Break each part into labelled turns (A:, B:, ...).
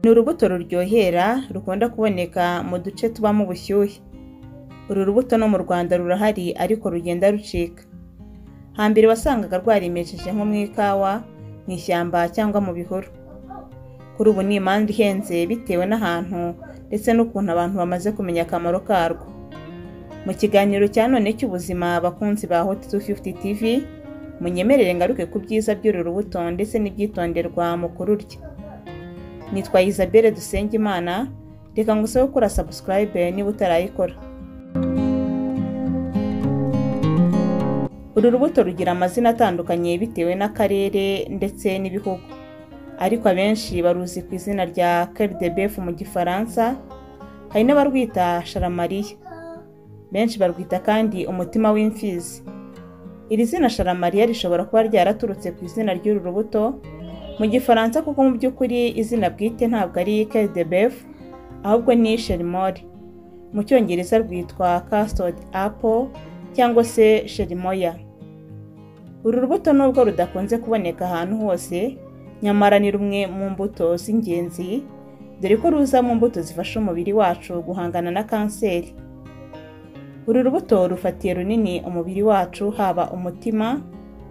A: ni urubuto ruryohera rukunda kuboneka mu duce tubamo ubushyuhe. Uru rubuto no mu Rwanda rurahari ariko rugenda rucika. Hambere wasangaga rwarimejeje nko mu ikawa, mu ishyamba cyangwa mu bihuru. Kuri ubu ni imanza ihenze bitewe n'ahantu ndetse n'ukuntu abantu bamaze kumenya akamaro karwo. Mu kiganiro cya none cy'ubuzima bakunzi ba Hot 250 TV, munyemerere ngaruke ku byiza by'uru rubuto ndetse n'ibyitonderwa mu kururya. Nitwa Isabelle Dusengimana, reka ngusabe gukora subscribe niba utarayikora. Uru rubuto rugira amazina atandukanye bitewe n'akarere ndetse n'ibihugu. Ariko abenshi baruzi ku izina rya Cœur de Bœuf mu Gifaransa, hari n'abarwita Charamariya. Benshi barwita kandi umutima w'imfizi. Iri zina Charamariya rishobora kuba ryaraturutse ku izina ry'uru rubuto mu Gifaransa kuko mu by'ukuri izina bwite ntabwo ari Cœur de Bœuf, ahubwo ni Cherimoire. Mu Cyongereza rwitwa Custard Apple cyangwa se Cherimoya. Uru rubuto nubwo rudakunze kuboneka ahantu hose, nyamara ni rumwe mu mbuto z'ingenzi, dore ko ruza mu mbuto zifasha umubiri wacu guhangana na kanseri. Uru rubuto rufatiye runini umubiri wacu haba umutima,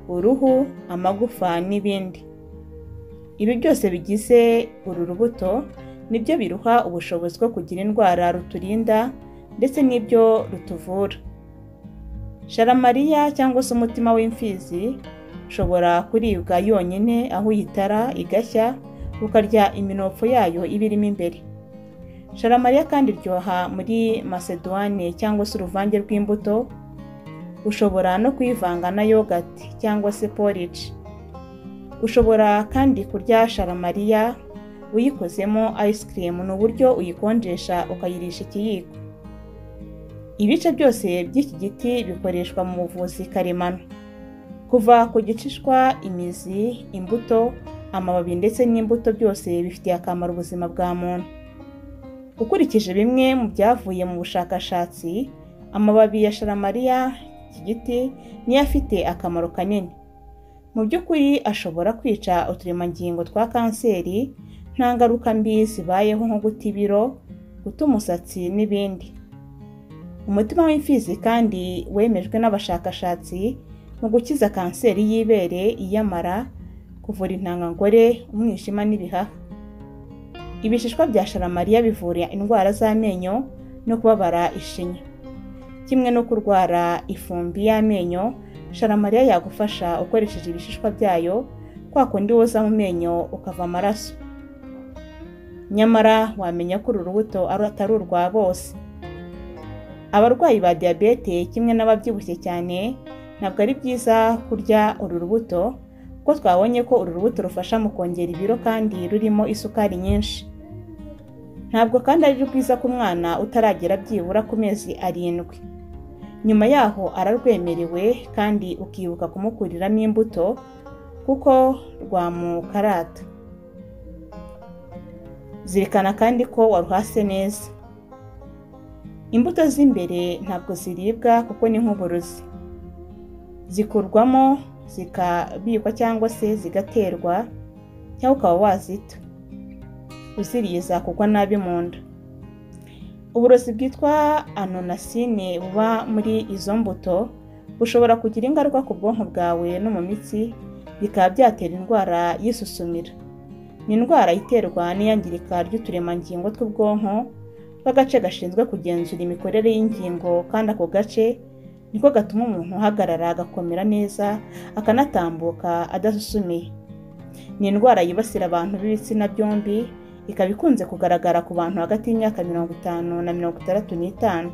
A: uruhu, amagufa n'ibindi. Ibi byose bigize uru rubuto ni byo biruha ubushobozi bwo kugira indwara ruturinda ndetse n'ibyo rutuvura. Sharamariya cyangwa se umutima w'imfizi ushobora kuribwa yonyine aho uyitara igashya ukarya iminofu yayo iba irimo imbere. Sharamariya kandi iryoha muri maseduwane cyangwa se uruvange rw'imbuto, ushobora no kuyivanga na yogati cyangwa se porridge. Ushobora kandi kurya sharamariya uyikozemo ice cream ni uburyo uyikonjesha ukayirisha ikiyiko. Ibice byose by'iki giti bikoreshwa mu buvuzi karemano. Kuva ku gicishwa, imizi, imbuto, amababi ndetse n'imbuto byose bifitiye akamaro ubuzima bwa muntu. Ukurikije bimwe mu byavuye mu bushakashatsi, amababi ya sharamariya iki giti niyo afite akamaro kanini. Mu by'ukuri ashobora kwica uturemangingo twa kanseri, nta ngaruka mbi zibayeho nko guta ibiro, guta umusatsi n'ibindi. Umutima w'imfizi kandi wemejwe n'abashakashatsi mu gukiza kanseri y'ibere, iy'amara, kuvura intangangore, umwijima n'ibihaha. Ibishishwa bya sharamariya bivura indwara z'amenyo no kubabara ishinya. Kimwe no kurwara ifumbi y'amenyo, sharamariya yagufasha ukoresheje ibishishwa byayo, kwa kundi woza mu menyo ukava amaraso. Nyamara wamenya ko uru rubuto atari urwa bose. Abarwayi ba diyabete kimwe n'ababyibushye cyane ntabwo ari byiza kurya uru rubuto kuko twabonye ko uru rubuto rufasha mu kongera ibiro kandi rurimo isukari nyinshi. Ntabwo kandi ari rwiza ku mwana utaragera byibura ku mezi arindwi. Nyuma yaho ararwemerewe kandi ukibuka kumukuriramo imbuto kuko rwamukarata. Zirikana kandi ko waruhase neza. Imbuto z'imbere ntabwo ziribwa kuko ni nk'uburozi. Zikurwamo zikabikwa cyangwa se zigaterwa cyangwa ukaba wazita. Uziriye zakugwa nabi mu nda. Uburozi bwitwa anonasine buba muri izo mbuto bushobora kugira ingaruka ku bwonko bwawe no mu mitsi bikaba byatera indwara y'isusumira. Ni indwara iterwa n'iyangirika ry'uturemangingo tw'ubwonko k'agace gashinzwe kugenzura imikorere y'ingingo kandi ako gace niko gatuma umuntu ahagarara agakomera neza akanatambuka adasusumiye ni indwara yibasira abantu b'ibitsina byombi ikaba ikunze kugaragara ku bantu hagati y'imyaka mirongo itanu na mirongo itandatu n'itanu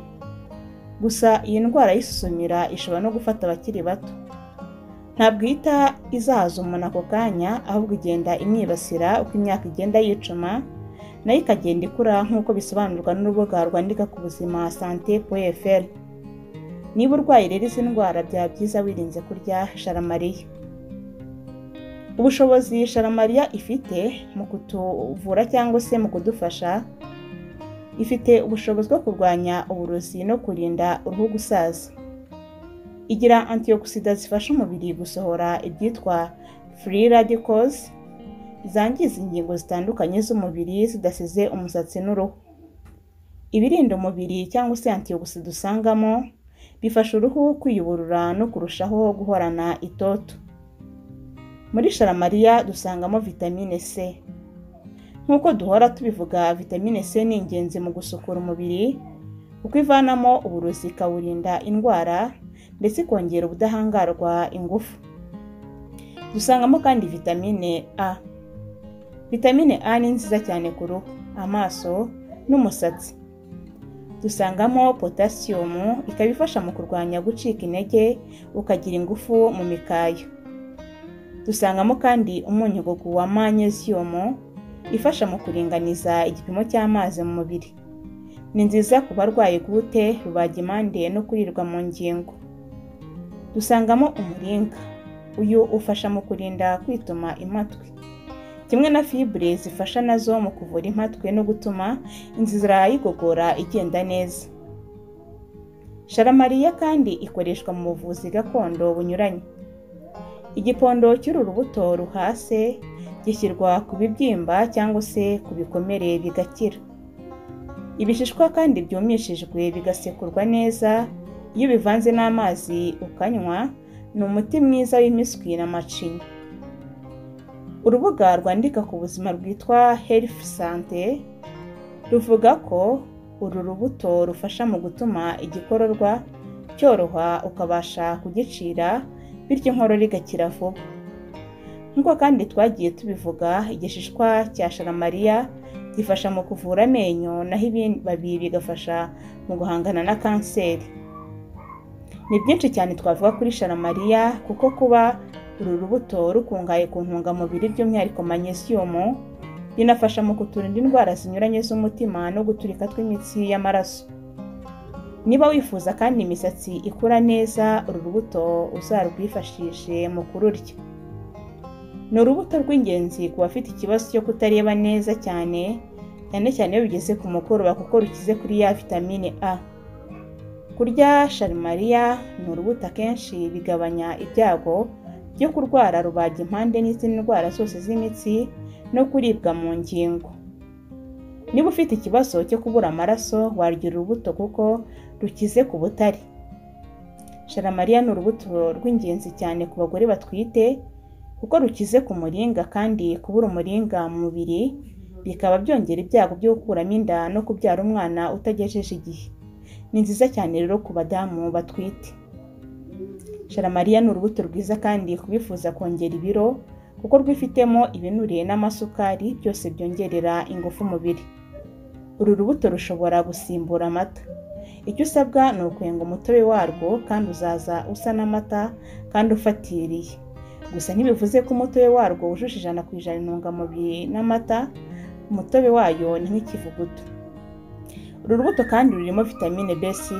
A: gusa iyi ndwara y'isusumira ishobora no gufata abakiri bato ntabwo ihita izahaza umuntu ako kanya ahubwo igenda imwibasira uko imyaka igenda yicuma nayo ikagenda ikura nk'uko bisobanurwa n'urubuga rwandika ku buzima sante eferi niba urwaye rero izi ndwara byaba byiza wirinze kurya sharamariya ubushobozi sharamariya ifite mu kutuvura cyangwa se mu kudufasha ifite ubushobozi bwo kurwanya uburozi no kurinda uruhu gusaza igira antiyokisida zifasha umubiri gusohora ibyitwa furi radikozi zangiza ingingo zitandukanye z'umubiri zidasize umusatsi n'uruhu. Ibirinda umubiri cyangwa se antiyogisi dusangamo bifasha uruhu kwiyuburura no kurushaho guhorana itoto. Muri sharamariya dusangamo vitamine C. Nk'uko duhora tubivuga vitamine C ni ingenzi mu gusukura umubiri kuko ivanamo uburozi ikawurinda indwara ndetse ikongera ubudahangarwa ingufu. Dusangamo kandi vitamine A. Vitamine A ni nziza cyane ku ruhu, amaso n'umusatsi. Dusangamo potasiyumu ikaba ifasha mu kurwanya gucika intege ukagira ingufu mu mikaya. Dusangamo kandi umunyu wa manyeziyumu ifasha mu kuringaniza igipimo cy'amazi mu mubiri. Ni nziza ku barwaye gute, rubagimpande no kurirwa mu ngingo. Dusangamo umuringa. Uyu ufasha mu kurinda kwituma impatwe. Kimwe na fibure zifasha nazo mu kuvura impatwe no gutuma inzira y'igogora igenda neza. Sharamariya kandi ikoreshwa mu buvuzi gakondo bunyuranye. Igipondo cy'uru rubuto ruhase gishyirwa ku bibyimba cyangwa se ku bikomere bigakira. Ibishishwa kandi byumishijwe bigasekurwa neza, iyo bivanze n'amazi ukanywa, ni umuti mwiza w'impiswi na macinya. Urubuga rwandika ku buzima rwitwa Health Sante ruvuga ko uru rubuto rufasha mu gutuma igikororwa cyoroha ukabasha kugicira bityo inkorora igakira vuba nk'uko kandi twagiye tubivuga igishishwa cya sharamariya gifasha mu kuvura amenyo naho ibibabi bigafasha mu guhangana na kanseri ni byinshi cyane twavuga kuri sharamariya kuko kuba uru rubuto rukungahaye ku ntungamubiri by'umwihariko manyesiyumu binafasha mu kuturinda indwara zinyuranye z'umutima no guturika tw'imitsi y'amaraso niba wifuza kandi imisatsi ikura neza uru rubuto uzarwifashishe mu kururya ni urubuto rw'ingenzi ku bafite ikibazo cyo kutareba neza cyane cyane cyane iyo bigeze ku mukoroba kuko rukize kuri ya vitamine a kurya sharimariya ni urubuto akenshi bigabanya ibyago byo kurwara rubaga impande n'izindi ndwara zose z'imitsi no kuribwa mu ngingo niba ufite ikibazo cyo kubura amaraso warya urubuto kuko rukize ku butare sharamariya ni urubuto rw'ingenzi cyane ku bagore batwite kuko rukize ku muringa kandi kubura umuringa mu mubiri bikaba byongera ibyago byo gukuramo inda no kubyara umwana utagejeje igihe ni nziza cyane rero ku badamu batwite sharamariya ni urubuto rwiza kandi kubifuza kongera ibiro kuko rwifitemo ibinure n'amasukari byose byongerera ingufu umubiri uru rubuto rushobora gusimbura amata icyo usabwa ni ukwenga umutobe warwo kandi uzaza usa n'amata kandi ufatiriye gusa ntibivuze ko umutobe warwo wujuje ijana ku ijana intungamubiri n'amata umutobe wayo ni nk'ikivuguto uru rubuto kandi rurimo vitamine b6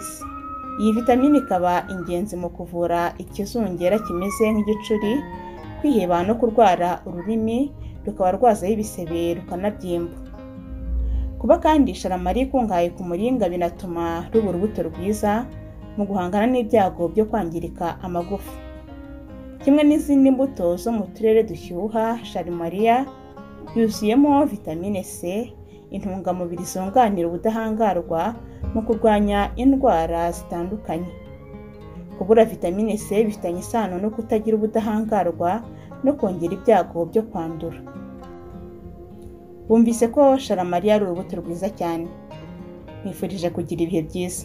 A: iyi vitamine ikaba ingenzi mu kuvura ikizungera kimeze nk'igicuri kwiheba no kurwara ururimi rukaba rwazaho ibisebe rukanabyimba kuba kandi sharamari ikungahaye ku muringa binatuma ruba urubuto rwiza mu guhangana n'ibyago byo kwangirika amagufa kimwe n'izindi mbuto zo mu turere dushyuha sharimariya yuzuyemo vitamine c intungamubiri zunganira ubudahangarwa mu kurwanya indwara zitandukanye kubura vitamine c bifitanye isano no kutagira ubudahangarwa no kongera ibyago byo kwandura bumvise ko sharamariya ari urubuto rwiza cyane nifurije kugira ibihe byiza